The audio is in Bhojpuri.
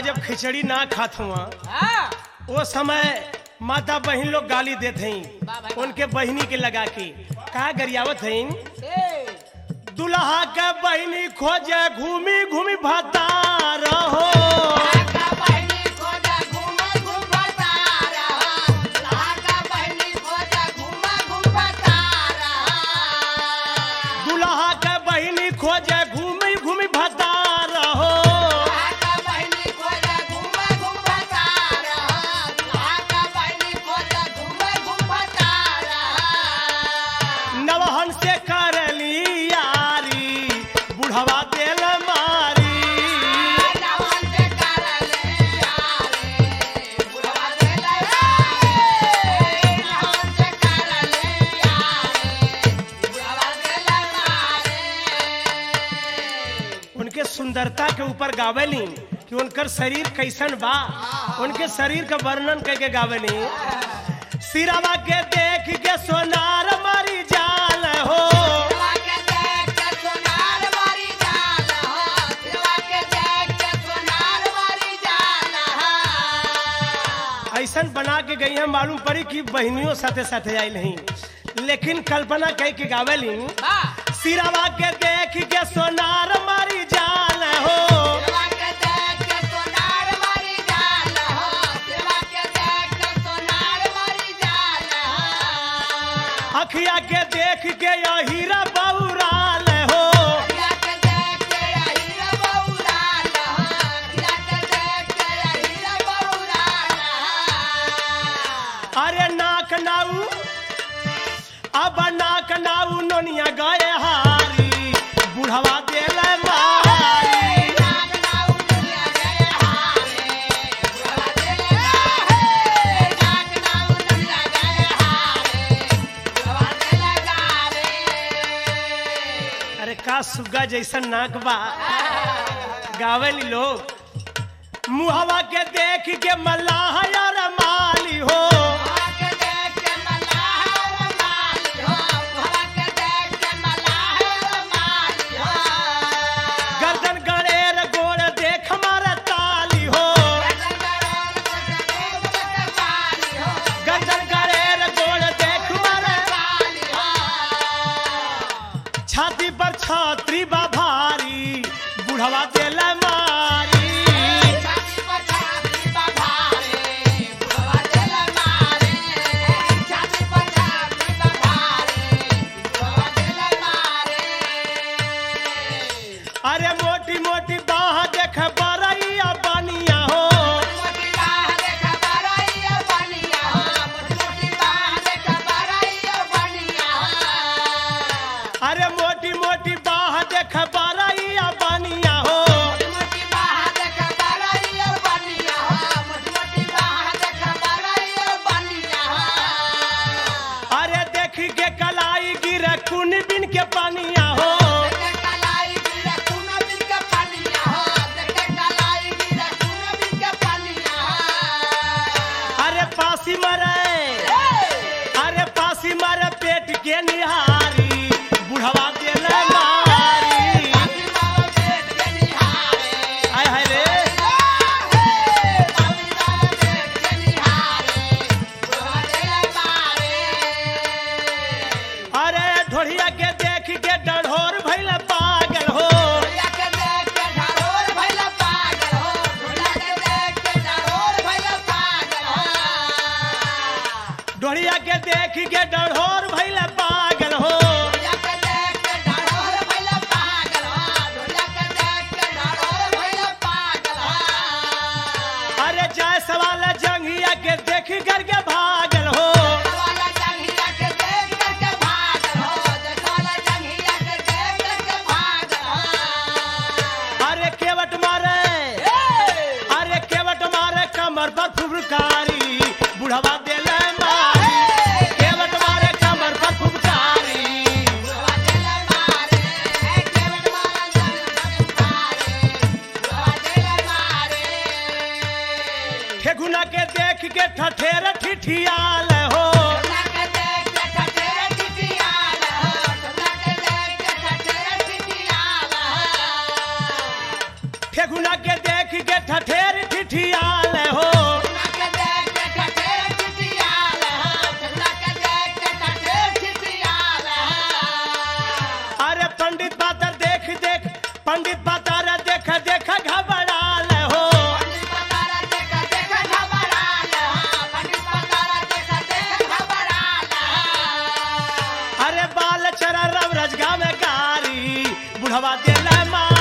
जब खिचड़ी ना खात हुआ हाँ वो समय माता बहन लोग गाली देत हई वाह भाई, उनके बहनी के लगा के का गरियावत हई ए दुल्हा के बहनी खोजे घूमी घूमी भता रहो लाका बहनी खोजा घूमा घूमा तारा लाका बहनी खोजा घूमा घूमा तारा दुल्हा के बहनी खोजे घूमी घूमी भता रहो लाका बहनी खोजा घूमा घूमा तारा लाका बहनी खोजा घूमा घूमा तारा नवहन से करली यारी बुढ़वा देल मारी नवन से करले यारे बुढ़वा देले यारे नवन से करले यारे बुढ़वा देले यारे उनके सुंदरता के ऊपर गावेली कि उनकर शरीर कैसन बा उनके शरीर का वर्णन करके गावेली सिरावा के देख के सोनार मरी जाल हो दिलवा के देख के सोनार वाली जाल हो दिलवा के देख के सोनार वाली जाल हो ऐसन बना के गई है मालूम पड़ी कि बहनियों साथे साथे आई नहीं लेकिन कल्पना कह के गावेली बा सिरावा के देख के सोनार मरी जाल हो दिलवा के देख के सोनार वाली जाल हो दिलवा के देख के सोनार वाली जाल हो अखिया के देख के या हीरा बौराल हो दिलवा के देख के हीरा बौराल हो दिलवा के देख के हीरा बौराल हो अरे नाक नाऊ अब नाक नाऊ नोनिया गए हारी बुढ़वा देल मारी नाग नाउ दुनिया गए हारे बुढ़वा देले गारे नाग नाउ दुनिया गए हारे बुढ़वा देले गारे अरे का सुग्गा जैसन नाक बा गावेली लोग मुहवा के देख के मल्लाह यार माली हो के देख के मल्लाह माली हो बुढ़वा के देख के मल्लाह माली हो गर्दन गड़ेर गोड़ देख मारे ताली हो गर्दन गड़ेर गोड़ देख मारे छाती पर छात्री बा भारी बुढ़वा देल मारी अरे मोटी मोटी बाह देख बरैया बनिया हो अरे मोटी मोटी बाह देख बरैया बनिया हो अरे देख के कलाई गिरे कुन बिन के पानिया हो अरे पासी मरे अरे पासी मरे पेट के निहारी बुढ़वा देल मारी आय हाय रे अरे ढोढ़िया के देख के डढ़ोर भइल पागल हो ढोढ़िया के देख के डढ़ोर भइल पागल हो अरे जय सवाल जंगिया के देख करके भागल हो अरे केवट मारे अरे केवट मारे कमर पर फुबकारी बुढ़वा देल मारी केवट मारे कमर पर फुबकारी ठेकुना के देख के ठठेर ठिठियाल हो ठेकुना के देख के ठठेर ठिठियाल लाल चरा रव रजगा में कारी बुढ़वा दिल माँ